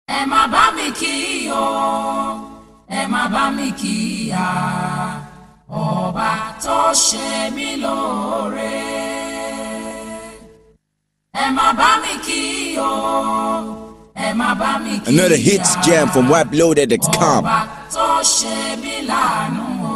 ẹ má bá mi kí o ẹ má bá mi kí ya ọba tó ṣe mí lóore ẹ má bá mi kí o ẹ má bá mi kí ya Another hits jam from WebLoaded.com. ọba tó ṣe mí láàánú o.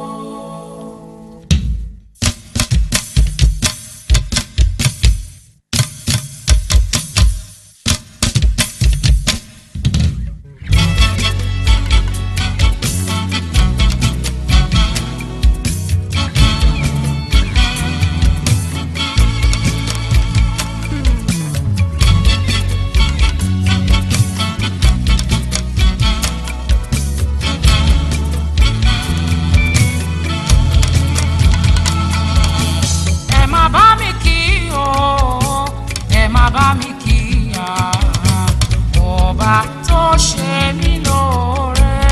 ẹ má bá mi kí o ẹ má bá mi kí ya ọba tó ṣe mí lóore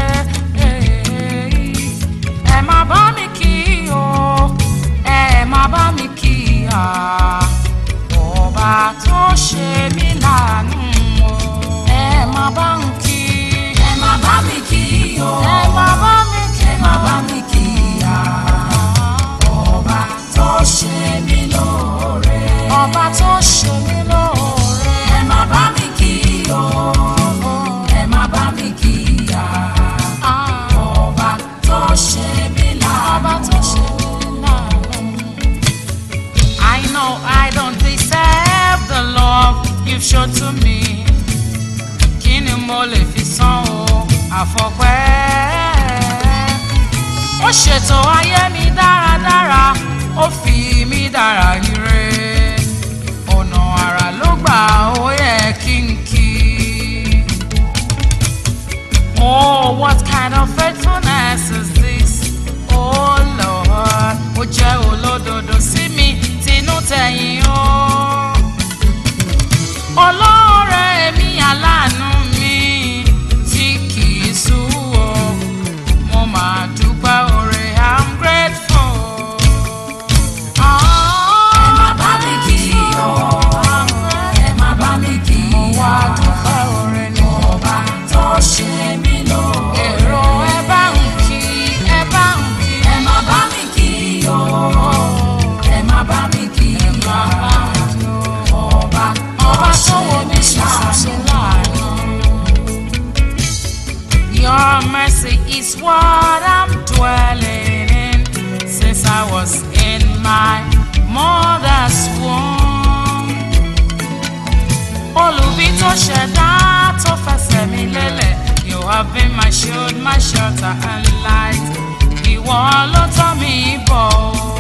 ẹ má bá mi kí o ẹ má bá mi kí ya ọba tó ṣe mí láàánú o ẹ má bá mi kí ẹ má bá mi kí o ẹ má bá mi kí ẹ má bá mi kí ya ọba tó ṣe mí lóore. ọba tó ṣe mí lóore. ẹ má bá mi kí o ẹ má bá mi kí ya. ọba tó ṣe mí láàánú. ọba tó ṣe mí láàánú. I know I don't deserve the love you've shown to me. Kí ni mo lè fi san o àfọpẹ́? ó ṣètò ayé mi dáradára ó fi mí dára ire ọ̀nà àrà ló gbà ó yẹ kí n kí. Oh, what kind of faithfulness is this? Oh Lord, ó jẹ́ olódodo sí mi tinú tẹ̀yìn o. Olóore mi aláàánú mi tí kì í sú o mo máa dúpẹ́ oore i'm grateful. ẹ má bá mi kí o ẹ má bá mi kí mo wá dúpẹ́ oore ní ọba tó ṣe mí lóore. èrò ẹ bá ń kí ẹ bá ń kí. ẹ má bá mi kí o ẹ má bá mi kí ọba ọba tó wọ mí ṣàṣẹ láàánú. Your mercy is what I'm dwelling in since I was in my mother's womb. Olùbí tó ṣẹ̀dá tó fẹsẹ̀ mi lélẹ̀, you have been my shield, my shelter and light. Ìwọ ló tọ́ mi bọ̀.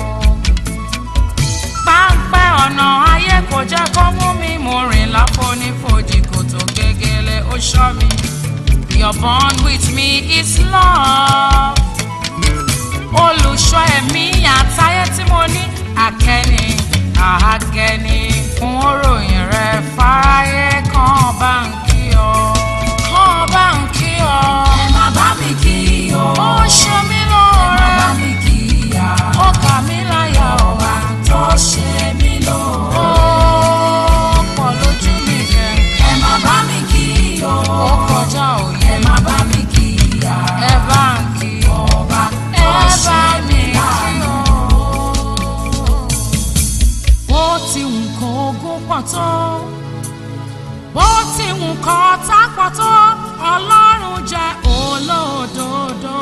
Páńpẹ́ ọ̀nà ayé kò jẹ́ kó mú mi mo rìn láfonífojì kò tó gégélé ó ṣọ́ mi. Your bond with me is love. Olùṣọ́ ẹ̀mí àtayé tí mo ní àkẹ́ni àhágẹ́ni fún òròyìn rẹ̀ fáráyé kan bá ń kí ọ. Kan bá ń kí ọ. Ẹ má bá mi kí o. Ó ṣe mí lóore. Ẹ má bá mi kí ya. Ó kà mí láyà ọba tó ṣe mí lóore. Ó pọ̀ lójú mi gẹ̀. Ẹ má bá mi kí o. Ó kọjá òye. Ẹ má bá mi kí ya. Ẹ bá ń kí ọba tó ṣe mí láàánú. Bó ti wù kó ogún pọ̀ tó bó ti wù kọ́ tá pọ̀ tó ọlọ́run jẹ́ olódodo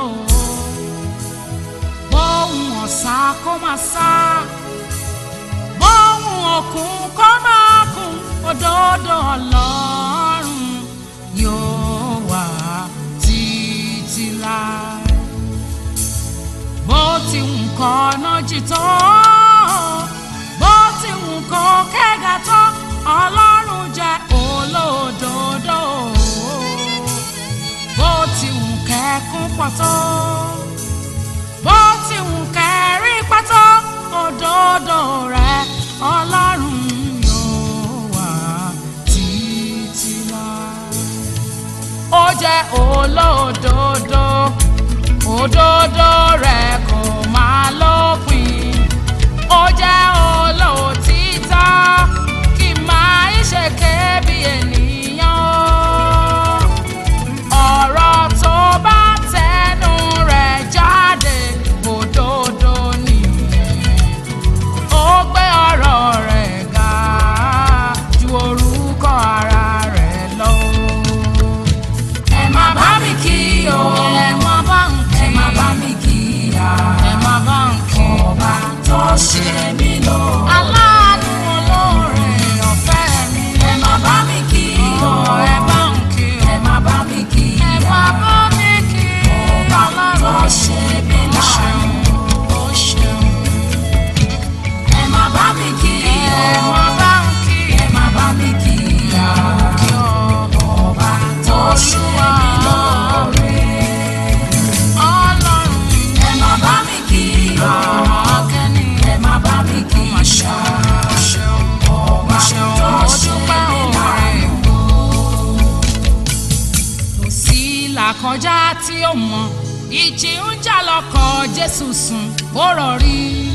bóun ọ̀sà kó máa sá bóun òkun kó máa kún òdodo ọlọ́run yóò wà títí láé bó ti wù kọ́ ọ̀nà jì tó bó ti wù kó kẹ́gà tó ọlọ́run jẹ́ olódodo bó ti wù kẹ́kún pọ̀ tó bó ti wù kẹ́rí pọ̀ tó òdodo rẹ̀ ọlọ́run yóò wà títí láé ó jẹ́ olódodo òdodo rẹ̀ kò máa lópin ó jẹ́ olóòtítọ́ kì máa ń ṣèké bí ènìyàn là kọjá tí ó mọ ìjì ń jà lọkọ̀ jésù sùn ó rọrí